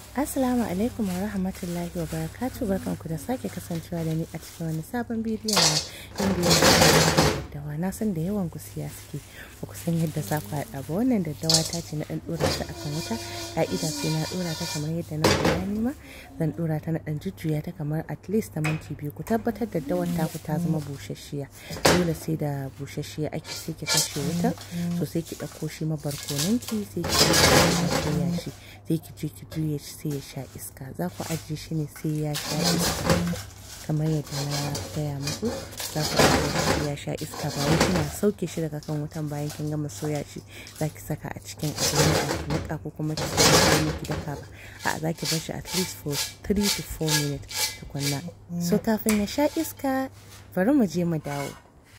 Assalamu alaikum wa rahmatullahi wa barakatuh barkanku da sake kasancewa da ni a cikin wani sabon bidiyo na inda ya daddawa na san da yawan ku siya suke ba ku san yadda za ku haɗa ba wannan daddawa ta ce na ɗan ɗora ta akan wuta ka'ida sai na ɗora ta kamar yadda na koya nima zan ɗora ta na ɗan jujjuya ta kamar at least ta minti biyu ku tabbatar daddawar taku ta zama busasshiya dole sai da busasshiya ake sai ki kashe wuta to sai ki ɗauko shi mabarkonanki sai ki soya shi sai ki je ki juye shi sai ya sha iska za ku ajiye shi ne sai ya sha iska kamar yadda na gaya muku za ku ajiye shi ya sha iska ba wai kina sauke shi daga kan wutan bayan kin gama soya shi za ki saka a cikin abin da ki nika ko kuma ki saka miki daka ba a za ki bar shi at least for 3 to 4 minutes tukunna so kafin ya sha iska bari mu je mu dawo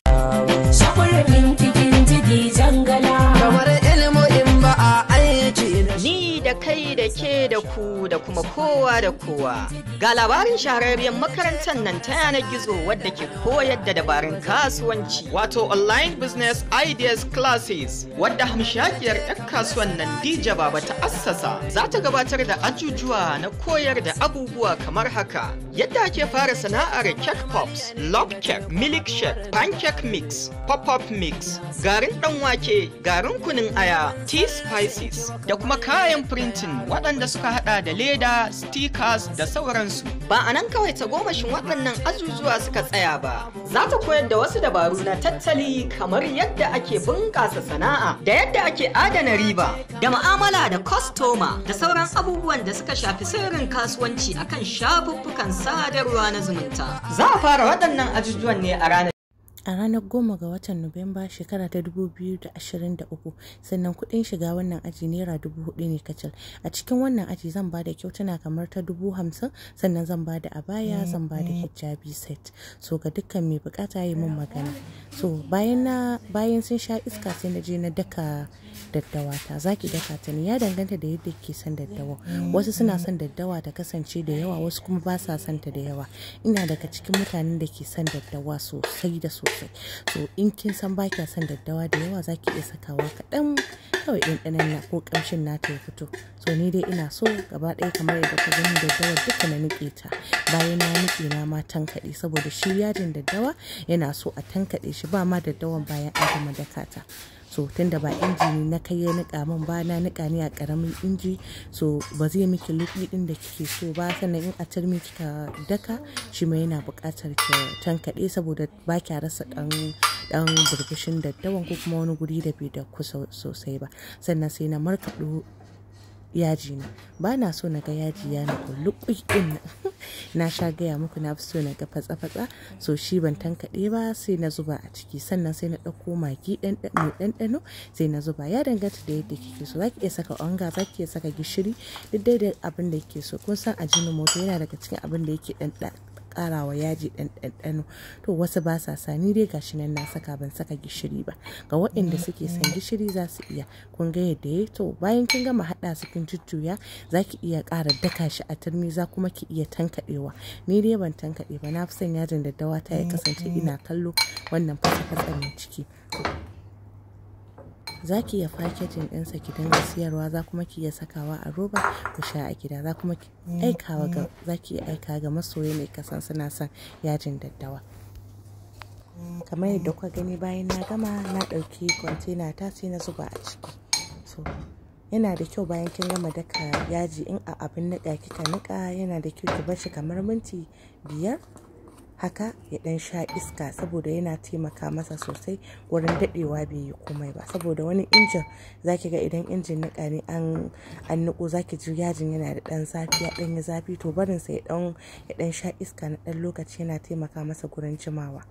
Shakwarfin cikin jiki jangala. kamar ilmu in ba a aiki da shi. Ni da kai da ke da ku da kuma kowa da kowa. Ga labarin shahararriyar makarantar nan ta yanar gizo wadda ke koyar da dabarun kasuwanci wato online business ideas classes wadda hamshakiyar 'yan kasuwan nan Dija Baba ta assasa za ta gabatar da ajujuwa na koyar da abubuwa kamar haka. Yadda ake fara sana'ar cake pops, love cake, milk shake, pancake mix, pop-up mix, garin ɗan wake, garin kunin aya, tea spices da kuma kayan printing waɗanda suka hada da leda, stickers da sauransu. Ba a nan kawai ta gomashin waɗannan azuzuwa suka tsaya ba. Za ta koyar da wasu dabaru na tattali kamar yadda ake bunƙasa sana'a da yadda ake adana riba da ma'amala da kwastoma da sauran abubuwan da suka shafi sirrin kasuwanci akan shafuffukan sadarwa na zumunta. Za a fara waɗannan ajujuwan ne a ranar a ranar goma ga watan nuwamba shekara ta 2023 sannan kudin shiga wannan aji naira dubu hudu ne kacal a cikin wannan aji zan ba da kyautuna kamar ta dubu hamsin sannan zan ba da abaya zan ba da hijabi set so ga dukkan mai bukata yi min magana so bayan na bayan sun sha iska sai na je na daka daddawa ta zaki daka ta ne ya danganta da yadda ke son daddawa wasu suna son daddawa ta kasance da yawa wasu kuma ba sa son ta da yawa ina daga cikin mutanen da ke son daddawa sosai da sosai so in kin san ba kya son daddawa da yawa zaki iya sakawa kaɗan kawai ɗanɗanon na ko ƙamshin nata ya fito so ni dai ina so gaba ɗaya kamar yadda ka gani daddawa duka na niƙe ta bayan na niƙe na ma tankaɗe saboda shi yajin daddawa yana so a tankaɗe shi ba ma daddawan bayan an gama daka ta so tunda ba inji ne na kai ya nika min ba na nika ne a karamin inji so ba zai miki lubi din da kike so ba sannan in a turmi kika daka shi ma yana buƙatar ki tankaɗe saboda ba kya rasa ɗan dan burbushin daddawan ko kuma wani guri da bai da kusa sosai ba sannan sai na markaɗo yaji na ba na so na ga yaji ya na kulluƙui din na sha gaya muku na fi so na ga fatsa-fatsa so shi ban tankaɗe ba sai na zuba a ciki sannan sai na ɗauko magi mai ɗanɗano sai na zuba ya danganta da yadda kike so zaki iya saka onga zaki iya saka gishiri duk dai da abin da kike so kun san ajinin moto yana daga cikin abin da yake ɗanɗa karawa yaji ɗan ɗanɗano to wasu ba sa sa ni dai gashi nan na saka ban saka gishiri ba ga waɗanda suke son gishiri za su iya kun ga yadda ya to bayan kin gama haɗa su kin jujjuya za ki iya ƙara daka shi a turmi za kuma ki iya tankaɗewa ni dai ban tankaɗe ba na fi son yajin daddawa ta ya kasance ina kallo wannan fasa-fasa mai ciki za ki iya fakejin ɗinsa ki dinga siyarwa za kuma ki iya sakawa a roba ku sha a gida za kuma ki aikawa ga za ki iya aika ga masoya mai kasan suna son yajin daddawa kamar yadda kuka gani bayan na gama na ɗauki kwantena ta sai na zuba a ciki so yana da kyau bayan kin gama daka yaji in a abin niƙa kika niƙa yana da kyau ki bar shi kamar minti biyar haka ya dan sha iska saboda yana taimaka masa sosai wurin dadewa bai yi komai ba saboda wani injin zaki ga idan injin nika ne an an niko zaki ji yajin yana da dan zafi ya dan yi zafi to barin sa ya dan ya dan sha iska na dan lokaci yana taimaka masa gurin jimawa